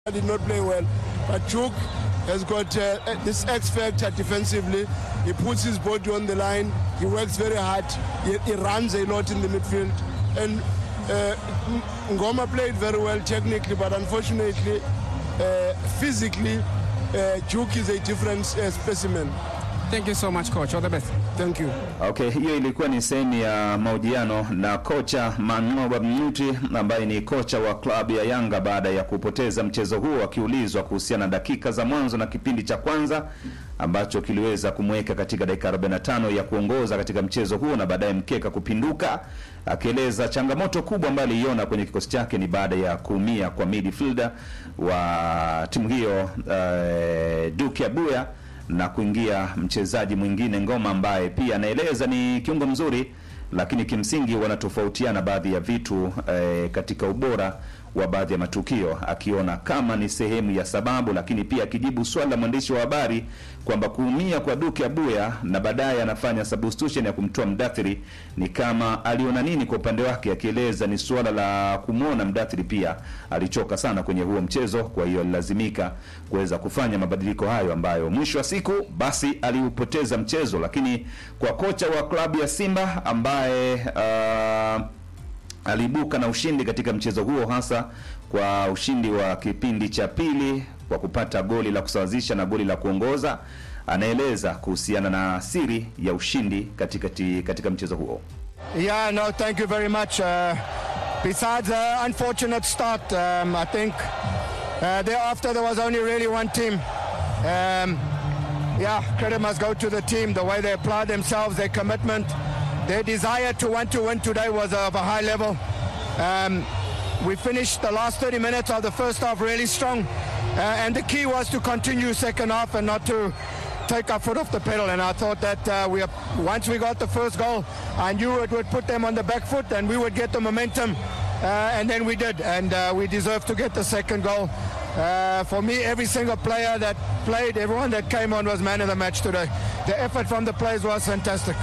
did not play well. But Chuk has got uh, this X factor defensively. He puts his body on the line. He works very hard. He, he runs a lot in the midfield. And uh, Ngoma played very well technically, but unfortunately, uh, physically, uh, Chuk is a different uh, specimen. Thank you so much coach. All the best. Thank you. Okay, hiyo ilikuwa ni sehemu ya mahojiano na kocha Manoba Mnyuti ambaye ni kocha wa klabu ya Yanga baada ya kupoteza mchezo huo, akiulizwa kuhusiana na dakika za mwanzo na kipindi cha kwanza ambacho kiliweza kumweka katika dakika 45 ya kuongoza katika mchezo huo na baadaye mkeka kupinduka, akieleza changamoto kubwa ambayo aliiona kwenye kikosi chake ni baada ya kuumia kwa midfielder wa timu hiyo uh, Duke Abuya na kuingia mchezaji mwingine Ngoma ambaye pia anaeleza ni kiungo mzuri, lakini kimsingi wanatofautiana baadhi ya vitu eh, katika ubora wa baadhi ya matukio, akiona kama ni sehemu ya sababu, lakini pia akijibu swali la mwandishi wa habari kwamba kuumia kwa Duke Abuya na baadaye anafanya substitution ya kumtoa Mdathiri ni kama aliona nini kwa upande wake, akieleza ni suala la kumwona Mdathiri pia alichoka sana kwenye huo mchezo, kwa hiyo alilazimika kuweza kufanya mabadiliko hayo ambayo mwisho wa siku basi aliupoteza mchezo, lakini kwa kocha wa klabu ya Simba ambaye uh, aliibuka na ushindi katika mchezo huo, hasa kwa ushindi wa kipindi cha pili kwa kupata goli la kusawazisha na goli la kuongoza. Anaeleza kuhusiana na siri ya ushindi katika, ti, katika mchezo huo. Yeah, no, thank you very much. Uh, besides the unfortunate start, um, I think uh, thereafter there was only really one team. Um, yeah, credit must go to the team, the way they applied themselves, their commitment, their desire to want to win today was of a high level. Um, we finished the last 30 minutes of the first half really strong, uh, and the key was to continue second half and not to take our foot off the pedal. And I thought that uh, we once we got the first goal, I knew it would put them on the back foot and we would get the momentum. Uh, and then we did, and uh, we deserved to get the second goal. Uh, for me, every single player that played, everyone that came on was man of the match today. The effort from the players was fantastic.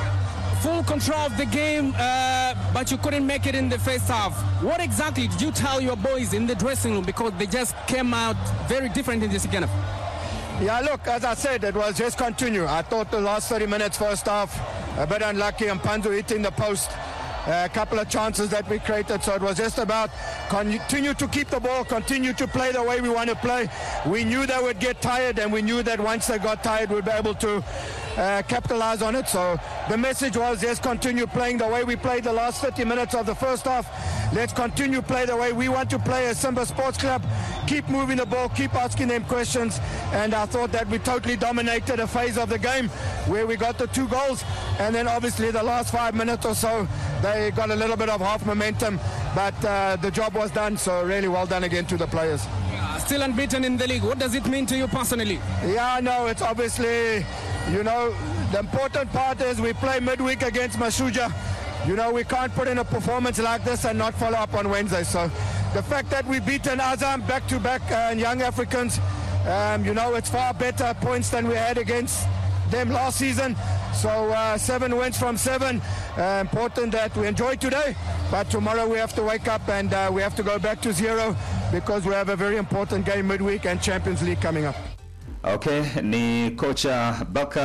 Full control of the game, uh, but you couldn't make it in the first half. What exactly did you tell your boys in the dressing room because they just came out very different in the second half? Yeah, look, as I said, it was just continue. I thought the last 30 minutes, first half, a bit unlucky, and Panzu hitting the post. A couple of chances that we created, so it was just about continue to keep the ball, continue to play the way we want to play. We knew they would get tired, and we knew that once they got tired, we'd be able to uh, capitalize on it. So the message was just continue playing the way we played the last 30 minutes of the first half. Let's continue play the way we want to play as Simba Sports Club. Keep moving the ball, keep asking them questions, and I thought that we totally dominated a phase of the game where we got the two goals, and then obviously the last five minutes or so they got a little bit of half momentum, but uh, the job was done. So really well done again to the players. Uh, still unbeaten in the league. What does it mean to you personally? Yeah, no, it's obviously, you know, the important part is we play midweek against Masuja. You know, we can't put in a performance like this and not follow up on Wednesday. So the fact that we've beaten Azam back to back and Young Africans, um, you know, it's far better points than we had against them last season. So uh, seven wins from seven. Uh, important that we enjoy today, but tomorrow we have to wake up and uh, we have to go back to zero because we have a very important game midweek and Champions League coming up. Okay, ni kocha Baka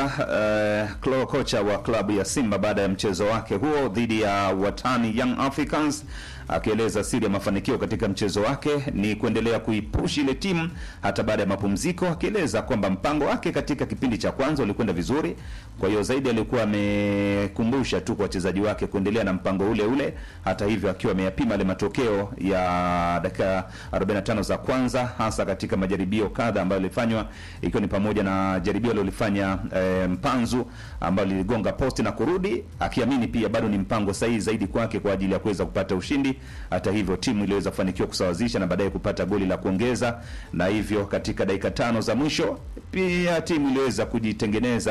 uh, kocha wa klabu ya Simba baada ya mchezo wake huo dhidi ya watani Young Africans akieleza siri ya mafanikio katika mchezo wake ni kuendelea kuipush ile timu hata baada ya mapumziko, akieleza kwamba mpango wake katika kipindi cha kwanza ulikwenda vizuri. Kwa hiyo zaidi alikuwa amekumbusha tu kwa wachezaji wake kuendelea na mpango ule ule, hata hivyo akiwa ameyapima yale matokeo ya dakika 45 za kwanza, hasa katika majaribio kadha ambayo yalifanywa, ikiwa ni pamoja na jaribio alilofanya e, Mpanzu ambalo liligonga posti na kurudi, akiamini pia bado ni mpango sahihi zaidi kwake kwa ajili ya kuweza kupata ushindi. Hata hivyo timu iliweza kufanikiwa kusawazisha na baadaye kupata goli la kuongeza, na hivyo katika dakika tano za mwisho pia timu iliweza kujitengeneza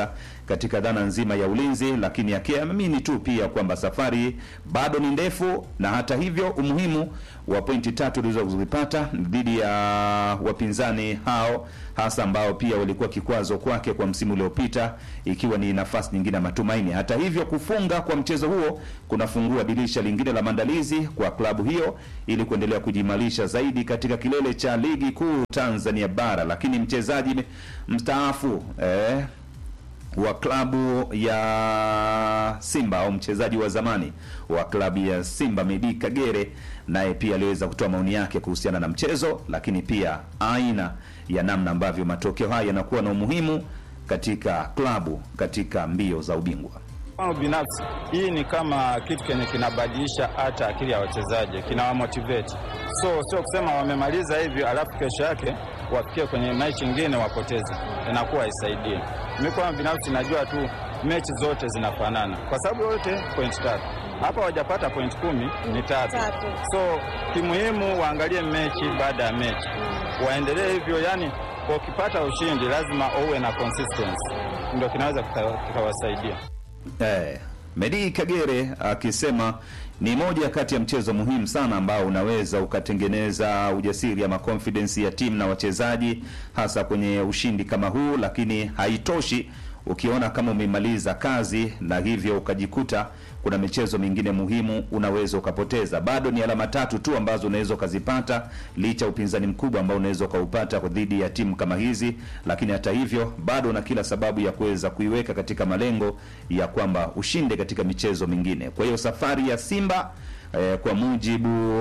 katika dhana nzima ya ulinzi, lakini akiamini tu pia kwamba safari bado ni ndefu, na hata hivyo umuhimu wa pointi tatu ulizozipata dhidi ya wapinzani hao hasa ambao pia walikuwa kikwazo kwake kwa msimu uliopita, ikiwa ni nafasi nyingine ya matumaini. Hata hivyo, kufunga kwa mchezo huo kunafungua dirisha lingine la maandalizi kwa klabu hiyo ili kuendelea kujiimarisha zaidi katika kilele cha ligi kuu Tanzania bara. Lakini mchezaji mstaafu eh, wa klabu ya Simba au mchezaji wa zamani wa klabu ya Simba Medi Kagere naye pia aliweza kutoa maoni yake kuhusiana na mchezo, lakini pia aina ya namna ambavyo matokeo haya yanakuwa na umuhimu katika klabu katika mbio za ubingwa. Kwangu binafsi hii ni kama kitu kenye kinabadilisha hata akili ya wachezaji, kinawamotivate. So sio kusema wamemaliza hivyo alafu kesho yake wafikie kwenye mechi nyingine wapoteze, inakuwa haisaidii. Mimi kwangu binafsi najua tu mechi zote zinafanana, kwa sababu yote point tatu hapa wajapata point kumi ni tatu. So kimuhimu waangalie mechi baada ya mechi, waendelee hivyo. Yani ukipata ushindi lazima uwe na consistency, ndio kinaweza kikawasaidia. Eh, Medi Kagere akisema ni moja kati ya mchezo muhimu sana ambao unaweza ukatengeneza ujasiri ama confidence ya timu na wachezaji hasa kwenye ushindi kama huu, lakini haitoshi ukiona kama umemaliza kazi na hivyo ukajikuta kuna michezo mingine muhimu unaweza ukapoteza. Bado ni alama tatu tu ambazo unaweza ukazipata licha ya upinzani mkubwa ambao unaweza ukaupata dhidi ya timu kama hizi, lakini hata hivyo bado una kila sababu ya kuweza kuiweka katika malengo ya kwamba ushinde katika michezo mingine. Kwa hiyo safari ya Simba eh, kwa mujibu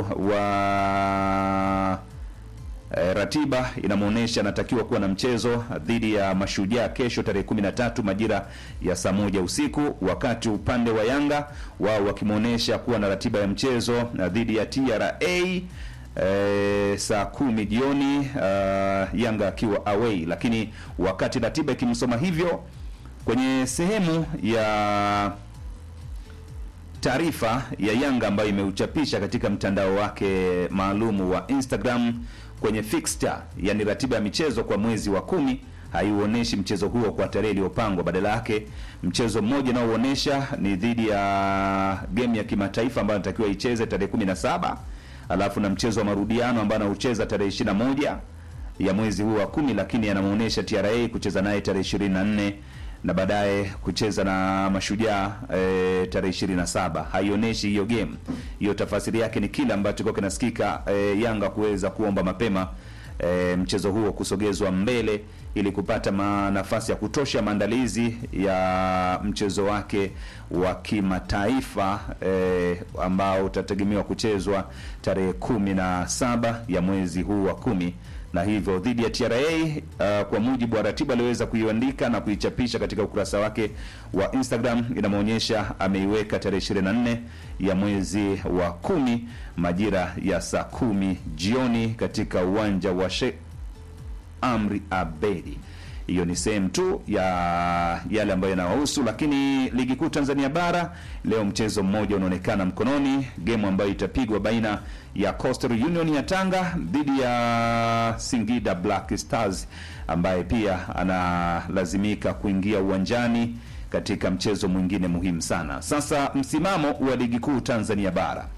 wa E, ratiba inamwonyesha anatakiwa kuwa na mchezo dhidi ya Mashujaa kesho tarehe 13 majira ya saa moja usiku, wakati upande wa Yanga wao wakimwonyesha kuwa na ratiba ya mchezo dhidi ya TRA e, saa kumi jioni, uh, Yanga akiwa away. Lakini wakati ratiba ikimsoma hivyo, kwenye sehemu ya taarifa ya Yanga ambayo imeuchapisha katika mtandao wake maalumu wa Instagram kwenye fixture, yani ratiba ya michezo kwa mwezi wa kumi haiuoneshi mchezo huo kwa tarehe iliyopangwa. Badala yake mchezo mmoja unaoonyesha ni dhidi ya game ya kimataifa ambayo anatakiwa icheze tarehe 17, alafu na mchezo wa marudiano ambao anaucheza tarehe 21 ya mwezi huu wa kumi, lakini anamuonesha TRA kucheza naye tarehe 24 na baadaye kucheza na Mashujaa e, tarehe 27. Haionyeshi hiyo game hiyo, tafasiri yake ni kile ambacho kwa kinasikika e, Yanga kuweza kuomba mapema e, mchezo huo kusogezwa mbele ili kupata ma, nafasi ya kutosha maandalizi ya mchezo wake wa kimataifa e, ambao utategemewa kuchezwa tarehe kumi na saba ya mwezi huu wa kumi na hivyo dhidi ya TRA uh, kwa mujibu wa ratiba aliweza kuiandika na kuichapisha katika ukurasa wake wa Instagram, inamwonyesha ameiweka tarehe 24 ya mwezi wa kumi majira ya saa kumi jioni katika uwanja wa Sheikh Amri Abedi. Hiyo ni sehemu tu ya yale ambayo yanawahusu, lakini ligi kuu Tanzania bara leo mchezo mmoja unaonekana mkononi, gemu ambayo itapigwa baina ya Coastal Union ya Tanga dhidi ya Singida Black Stars ambaye pia analazimika kuingia uwanjani katika mchezo mwingine muhimu sana. Sasa msimamo wa ligi kuu Tanzania bara,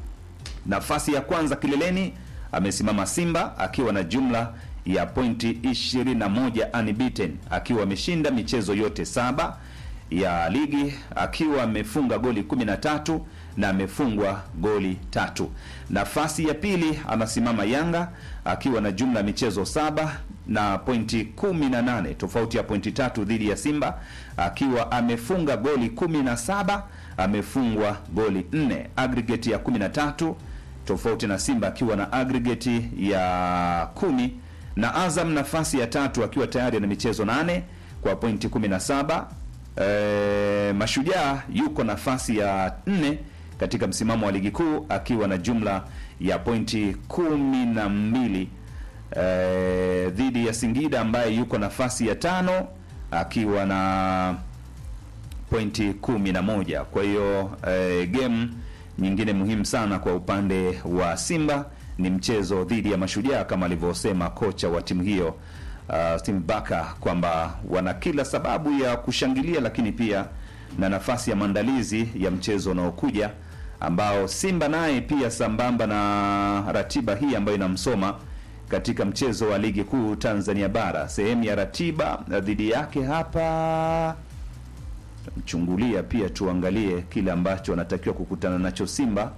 nafasi ya kwanza kileleni amesimama Simba akiwa na jumla ya pointi 21 unbeaten, akiwa ameshinda michezo yote saba ya ligi, akiwa amefunga goli 13 na amefungwa goli tatu. Nafasi ya pili anasimama Yanga akiwa na jumla ya michezo saba na pointi 18, tofauti ya pointi tatu dhidi ya Simba, akiwa amefunga goli 17, amefungwa goli 4, aggregate ya 13, tofauti na Simba akiwa na aggregate ya kumi na Azam nafasi ya tatu akiwa tayari na michezo nane kwa pointi 17. E, Mashujaa yuko nafasi ya nne katika msimamo wa ligi kuu akiwa na jumla ya pointi kumi na mbili e, dhidi ya Singida ambaye yuko nafasi ya tano akiwa na pointi kumi na moja. Kwa hiyo e, game nyingine muhimu sana kwa upande wa Simba ni mchezo dhidi ya Mashujaa kama alivyosema kocha wa timu hiyo uh, Steve Barker kwamba wana kila sababu ya kushangilia, lakini pia na nafasi ya maandalizi ya mchezo unaokuja ambao Simba naye pia sambamba na ratiba hii ambayo inamsoma katika mchezo wa ligi kuu Tanzania bara, sehemu ya ratiba dhidi yake hapa mchungulia pia tuangalie kile ambacho anatakiwa kukutana nacho Simba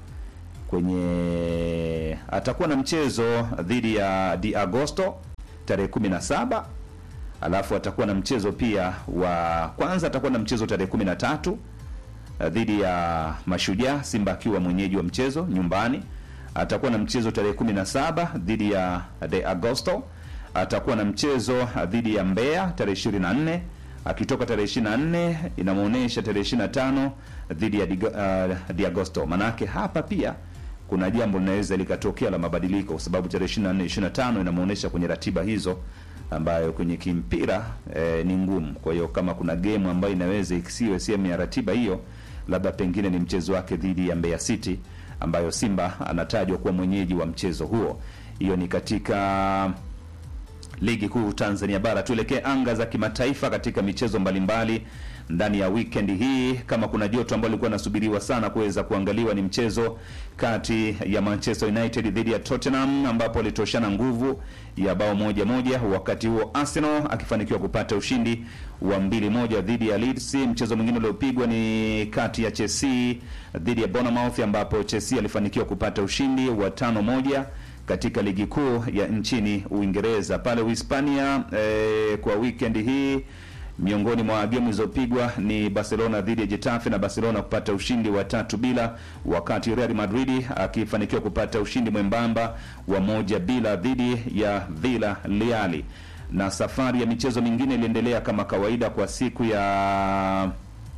kwenye atakuwa na mchezo dhidi ya Di Agosto tarehe 17 alafu atakuwa na mchezo pia wa kwanza atakuwa na mchezo tarehe 13 eh, dhidi ya Mashujaa Simba akiwa mwenyeji wa mchezo nyumbani atakuwa na mchezo tarehe 17 dhidi ya De Agosto atakuwa na mchezo dhidi ya Mbeya tarehe 24 akitoka tarehe 24 inamuonesha tarehe 25 dhidi ya Digo- uh, Di Agosto. Manake hapa pia kuna jambo linaweza likatokea la mabadiliko, kwa sababu tarehe 24 25 inamuonesha kwenye ratiba hizo ambayo kwenye kimpira eh, ni ngumu. Kwa hiyo kama kuna game ambayo inaweza isiwe sehemu ya ratiba hiyo, labda pengine ni mchezo wake dhidi ya Mbeya City ambayo Simba anatajwa kuwa mwenyeji wa mchezo huo. Hiyo ni katika ligi kuu Tanzania bara. Tuelekee anga za kimataifa katika michezo mbalimbali ndani ya weekend hii. Kama kuna joto ambalo lilikuwa nasubiriwa sana kuweza kuangaliwa ni mchezo kati ya Manchester United dhidi ya Tottenham ambapo walitoshana nguvu ya bao moja moja, wakati huo Arsenal akifanikiwa kupata ushindi wa mbili moja dhidi ya Leeds. Mchezo mwingine uliopigwa ni kati ya Chelsea dhidi ya Bournemouth ambapo Chelsea alifanikiwa kupata ushindi wa tano moja katika ligi kuu ya nchini Uingereza pale Uhispania. Eh, kwa weekend hii miongoni mwa gemu zilizopigwa ni Barcelona dhidi ya Getafe na Barcelona kupata ushindi wa tatu bila, wakati Real Madrid akifanikiwa kupata ushindi mwembamba wa moja bila dhidi ya Villarreal. Na safari ya michezo mingine iliendelea kama kawaida kwa siku ya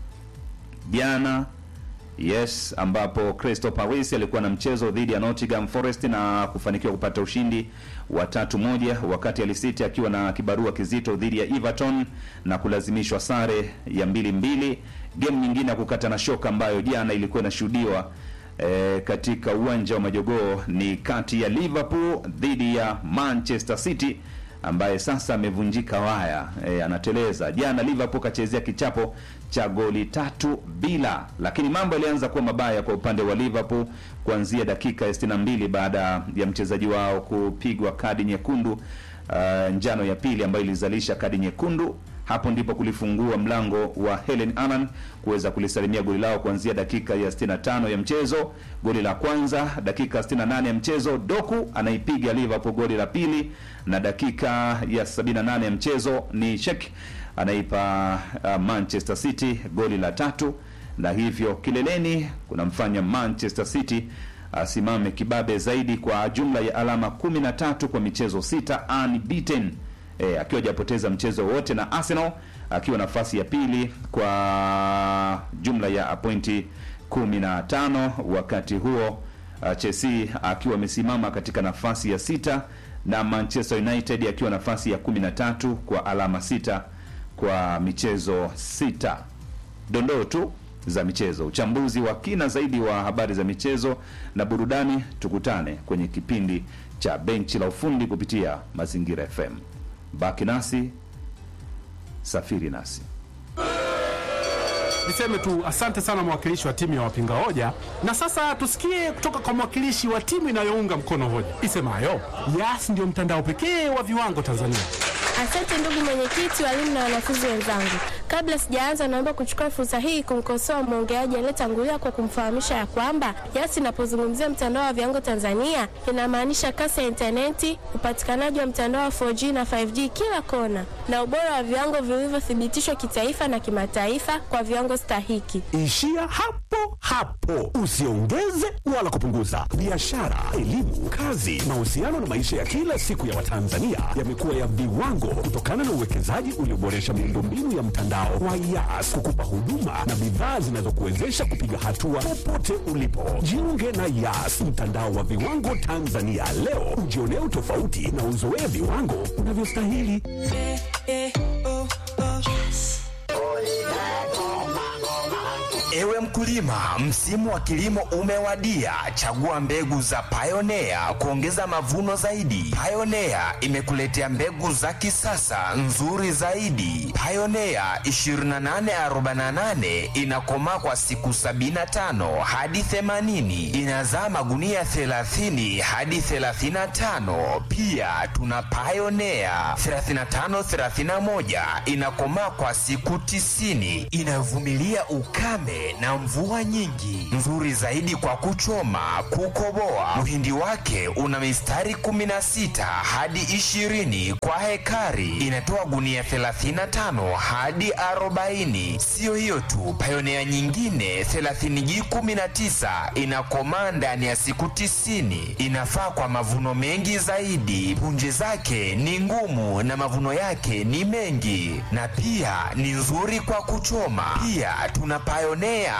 jana Yes, ambapo Crystal Palace alikuwa na mchezo dhidi ya Nottingham Forest na kufanikiwa kupata ushindi wa tatu moja, wakati Hull City akiwa na kibarua kizito dhidi ya Everton na kulazimishwa sare ya mbili mbili. Game nyingine ya kukata na shoka ambayo jana ilikuwa inashuhudiwa e, katika uwanja wa Majogoo ni kati ya Liverpool dhidi ya Manchester City ambaye sasa amevunjika waya e, anateleza. Jana Liverpool kachezea kichapo cha goli tatu bila, lakini mambo yalianza kuwa mabaya kwa upande wa Liverpool kuanzia dakika ya 62 baada ya mchezaji wao kupigwa kadi nyekundu uh, njano ya pili ambayo ilizalisha kadi nyekundu. Hapo ndipo kulifungua mlango wa Helen Anan kuweza kulisalimia goli lao kuanzia dakika ya 65 ya mchezo. Goli la kwanza dakika 68 ya mchezo, Doku anaipiga Liverpool goli la pili, na dakika ya 78 ya mchezo ni Shek anaipa uh, Manchester City goli la tatu, na hivyo kileleni kunamfanya Manchester City asimame kibabe zaidi kwa jumla ya alama 13 kwa michezo sita unbeaten e, akiwa hajapoteza mchezo wote, na Arsenal akiwa nafasi ya pili kwa jumla ya pointi 15. Wakati huo uh, Chelsea akiwa amesimama katika nafasi ya sita na Manchester United akiwa nafasi ya 13 kwa alama sita kwa michezo sita. Dondoo tu za michezo, uchambuzi wa kina zaidi wa habari za michezo na burudani, tukutane kwenye kipindi cha benchi la ufundi kupitia Mazingira FM. Baki nasi, safiri nasi. Niseme tu asante sana mwakilishi wa timu ya wapinga hoja, na sasa tusikie kutoka kwa mwakilishi wa timu inayounga mkono hoja isemayo Yas ndio mtandao pekee wa viwango Tanzania. Asante ndugu mwenyekiti, walimu na wanafunzi wenzangu. Kabla sijaanza, naomba kuchukua fursa hii kumkosoa mwongeaji aliyetangulia kwa kumfahamisha ya kwamba Yas inapozungumzia mtandao wa viwango Tanzania inamaanisha kasi ya intaneti, upatikanaji wa mtandao wa 4G na 5G kila kona, na ubora wa viwango vilivyothibitishwa kitaifa na kimataifa kwa viwango stahiki. Ishia hapo hapo, usiongeze wala kupunguza. Biashara, elimu, kazi, mahusiano na maisha ya kila siku ya Watanzania yamekuwa ya viwango kutokana na uwekezaji ulioboresha miundombinu ya mtandao wa Yas kukupa huduma na bidhaa zinazokuwezesha kupiga hatua popote ulipo. Jiunge na Yas, mtandao wa viwango Tanzania leo, ujionee utofauti na uzoee viwango unavyostahili. Ewe mkulima, msimu wa kilimo umewadia. Chagua mbegu za Pioneer kuongeza mavuno zaidi. Pioneer imekuletea mbegu za kisasa nzuri zaidi. Pioneer 2848 inakomaa kwa siku 75 hadi 80, inazaa magunia 30 hadi 35. Pia tuna Pioneer 3531 inakomaa kwa siku 90, inayovumilia ukame na mvua nyingi, nzuri zaidi kwa kuchoma, kukoboa. Mhindi wake una mistari 16 hadi 20 kwa hekari, inatoa gunia 35 hadi 40. Siyo hiyo tu, Pioneer nyingine 30G19 inakomaa ndani ya siku 90, inafaa kwa mavuno mengi zaidi. Punje zake ni ngumu na mavuno yake ni mengi, na pia ni nzuri kwa kuchoma. Pia tuna Pioneer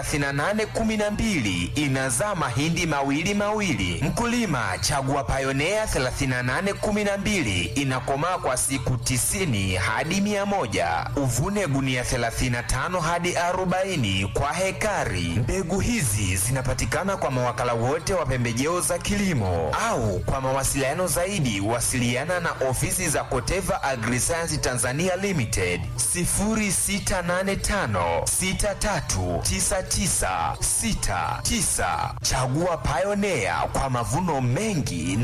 3812 inazaa mahindi mawili mawili. Mkulima, chagua Pioneer 3812 inakomaa kwa siku 90 hadi 100. Uvune gunia 35 hadi 40 kwa hekari. Mbegu hizi zinapatikana kwa mawakala wote wa pembejeo za kilimo au kwa mawasiliano zaidi wasiliana na ofisi za Koteva Agriscience Tanzania Limited 0685 639969. Chagua Pioneer kwa mavuno mengi na